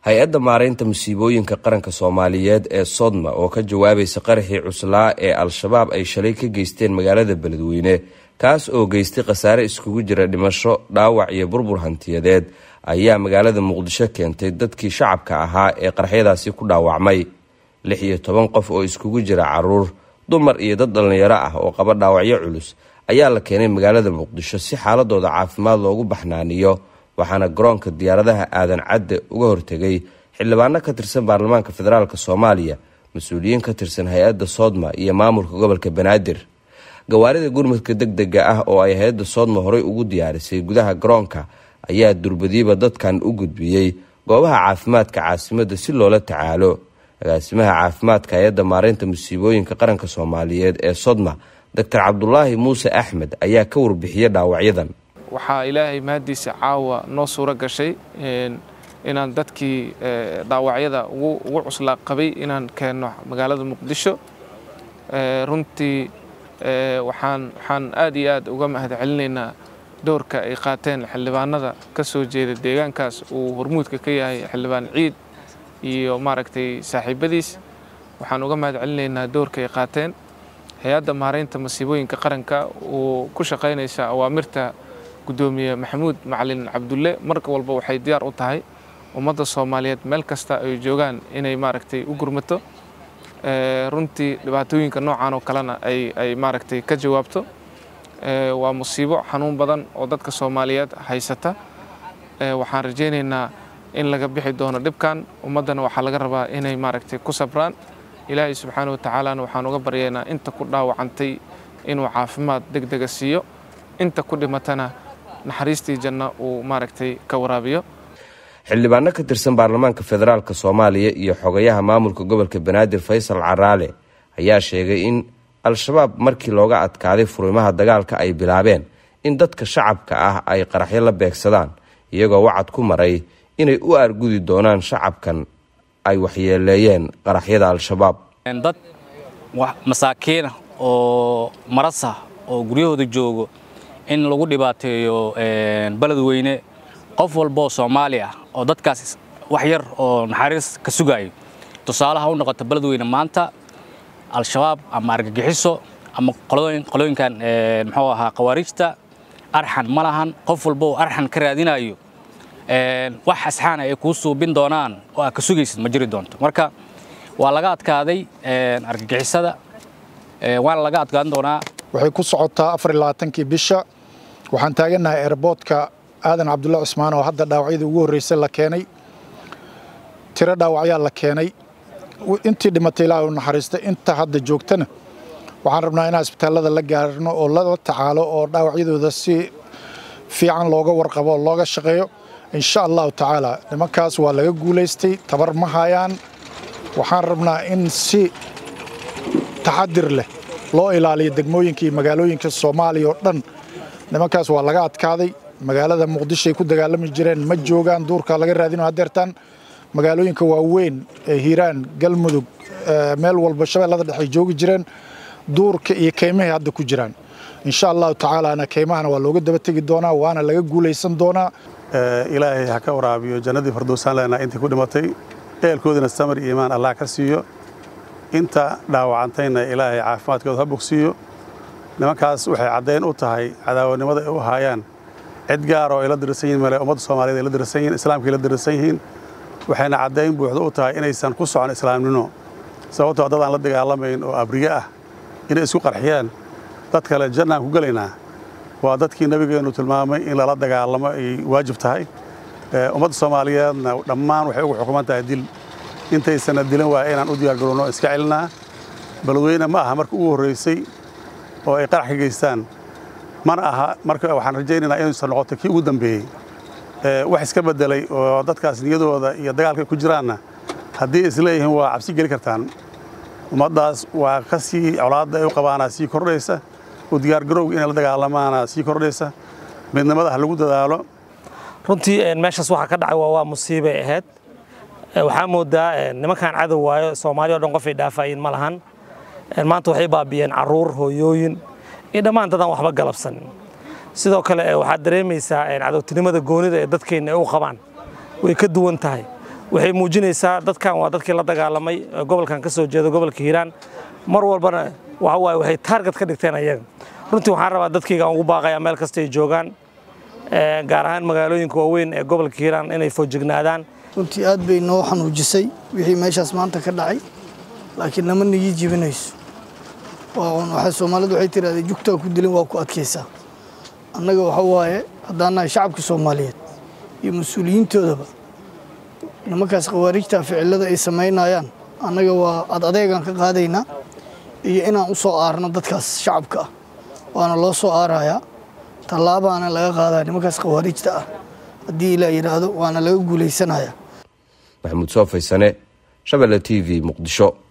hay-adda maaraynta musiibooyinka qaranka soomaaliyeed ee sodma oo ka jawaabaysa qaraxii cuslaa ee al-shabaab ay shalay ka geysteen magaalada beledweyne kaas oo geystay khasaare iskugu jira dhimasho dhaawac iyo burbur hantiyadeed ayaa magaalada muqdisho keentay dadkii shacabka ahaa ee qaraxyadaasi ku dhaawacmay lix iyo toban qof oo iskugu jira caruur dumar iyo dad dhallinyaro ah oo qaba dhaawacyo culus ayaa la keenay magaalada muqdisho si xaaladooda caafimaad loogu baxnaaniyo waxaana garoonka diyaaradaha aadan cadde uga hortegay xildhibaano ka tirsan baarlamaanka federaalk soomaaliya mas-uuliyiin ka tirsan hay-adda soodma iyo maamulka gobolka banaadir gawaarida gurmudka deg dega ah oo ay hay-adda soodma horey ugu diyaarisay gudaha garoonka ayaa durbadiiba dadkan u gudbiyey goobaha caafimaadka caasimadda si loola tacaalo agaasimaha caafimaadka hay-adda maareynta musiibooyinka qaranka soomaaliyeed ee sodma doctor cabdulaahi muuse axmed ayaa ka warbixiyey dhaawacyadan waxaa ilaahay mahaddiisa caawa noo suuro gashay inaan dadkii dhaawacyada ugu cuslaa qabay inaan keenno magaalada muqdisho runtii waxaan waxaan aad iyo aad uga mahad celinaynaa doorka ay qaateen xildhibaanada ka soo jeeda deegaankaas uu hormuudka ka yahay xildhibaan ciid iyo maaragtay saaxiibadiis waxaan uga mahad celinaynaa doorka ay qaateen hay-adda maaraynta masiibooyinka qaranka uu ku shaqaynaysa awaamirta gudoomiye maxamuud macalin cabdulle mar walba waxay diyaar u tahay ummadda soomaaliyeed meel kasta ay joogaan inay maaragtay u gurmato runtii dhibaatooyinka noocan oo kalena ay maaragtay ka jawaabto waa musiibo xanuun badan oo dadka soomaaliyeed haysata waxaan rajaynaynaa in laga bixi doono dhibkan ummaddana waxaa laga rabaa inay maaragtay ku sabraan ilaahay subxaana watacaalana waxaan uga baryaynaa inta ku dhaawacantay inuu caafimaad deg dega siiyo inta ku dhimatana naxariistii janna uu maaragtay ka waraabiyo xildhibaano ka tirsan baarlamaanka federaalk soomaaliya iyo xogayaha maamulka gobolka banaadir faysal caraale ayaa sheegay in al-shabaab markii looga adkaaday furimaha dagaalka ay bilaabeen in dadka shacabka ah ay qaraxyo la beegsadaan iyagoo wacad ku maray inay u aargudi doonaan shacabkan ay waxyeeleeyeen qaraxyada al-shabaab dad masaakiina oo marasa oo guryahooda joogo in lagu dhibaateeyo beledweyne qof walbaoo soomaali ah oo dadkaas wax yar oo naxariis ka sugaayo tusaalaha u noqota beledweyne maanta al-shabaab ama argagixiso ama qolooyinkan muxuu ahaa khawaariijta arxan ma lahan qof walba oo arxan ka raadinayo wax asxaana ay kuu suubin doonaan oo aad ka sugaysid ma jiri doonto marka waa laga adkaaday argagixisada waana laga adkaan doonaa waxay ku socotaa afar iyo labaatankii bisha waxaan taagannahay eerboodka aadan cabdulla cusmaan oo hadda dhaawacyadii ugu horreysay la keenay tiro dhaawacyaa la keenay intii dhimatay ilaahay u naxariistay inta hadda joogtana waxaan rabnaa inaan isbitaallada la gaarno oo lala tacaalo oo dhaawacyadooda si fiican looga warqabo oo looga shaqeeyo insha allahu tacaala nimankaas waa laga guulaystay tabar ma hayaan waxaan rabnaa in si taxadir leh loo ilaaliyo degmooyinka iyo magaalooyinka soomaaliya oo dhan nimankaas waa laga adkaaday magaalada muqdishoay ku dagaalami jireen ma joogaan duurka laga raadino hadeertaan magaalooyinka waaweyn ee hiiraan galmudug meel walba shabeellada dhex ay joogi jireen duurka iyo keymahay hadda ku jiraan insha allahu tacaalaana keymahana waa looga daba tegi doonaa waana laga guulaysan doonaa ilaahay ha ka waraabiyo jannadii fardowsaan leenaa intii ku dhimatay eelkoodina samar iyo imaan allah ka siiyo inta dhaawacantayna ilaahay caafimaadkooda ha bogsiiyo nimankaas waxay caddayn u tahay cadaawanimada ay u haayaan cid gaar oo ay la dirsan yihin male ummadda soomaaliyeed ay la dirsan yihin islaamka ay la dirsan yihiin waxayna caddayn buuxda u tahay inaysan ku socon islaamnimo sababtoo dad aan la dagaalamayn oo abriye ah inay isku qarxiyaan dad kale jannaan ku gelaynaa waa dadkii nebigeennu tilmaamay in lala dagaalamo ay waajib tahay ummadda soomaaliyeedna dhammaan waxay ugu xukuman tahay dil intaysana dilan waa inaan u diyaargarowno iska celinaa beledweyne ma aha marka ugu horraysay oo ay qarax ka geystaan mana aha marka waxaan rajaynaynaa inaysan noqoto kii ugu dambeeyey wax iska beddelay oo dadkaas niyadooda iyo dagaalka ku jiraanna haddii isleeyihiin waa cabsi geli kartaan ummaddaas waa ka sii colaadda ay u qabaanaa sii kordhaysa u diyaargarowga inay la dagaalamaana sii kordhaysa midnimada ha lagu dadaalo runtii meeshaas waxaa ka dhacay waa waa musiibay ahayd waxaa moodaa nimankan cadow waayo soomaaliya o dhan qofay dhaafayin ma lahan maanta waxay baabiyeen caruur hooyooyin iyo dhammaan dadaan waxba galabsanin sidoo kale waxaad dareemaysaa cadowtinimada goonida ee dadkeenna ay u qabaan way ka duwan tahay waxay muujinaysaa dadkan waa dadkii la dagaalamay gobolkan ka soo jeeda gobolka hiiraan mar walbana waxa waaye waxay taarget ka dhigteen ayaga runtii waxaan rabaa dadkayga aan ugu baaqayaa meel kasta ay joogaan gaar ahaan magaalooyinka waaweyn ee gobolka hiiraan inay foojignaadaan runtii aad bay noo xanuujisay wixii meeshaas maanta ka dhacay laakiin nama nigi jibinayso waxay soomaalidu waxay tirahdee jugtaa ku dilin waa ku adkaysaa annaga waxa waaye haddaan nahay shacabka soomaaliyeed iyo mas-uuliyiintoodaba nimankaas khawaarijta ficilada ay samaynayaan annaga waa ad adeegaan ka qaadaynaa iyo inaan u soo aarno dadkaas shacabka ah waana loo soo aarayaa tallaabaana laga qaadaa nimankaas khawaarijta ah haddii ilaa yidhaahdo waana laga guulaysanayaa maxamuud soo faysane shabelle t v muqdisho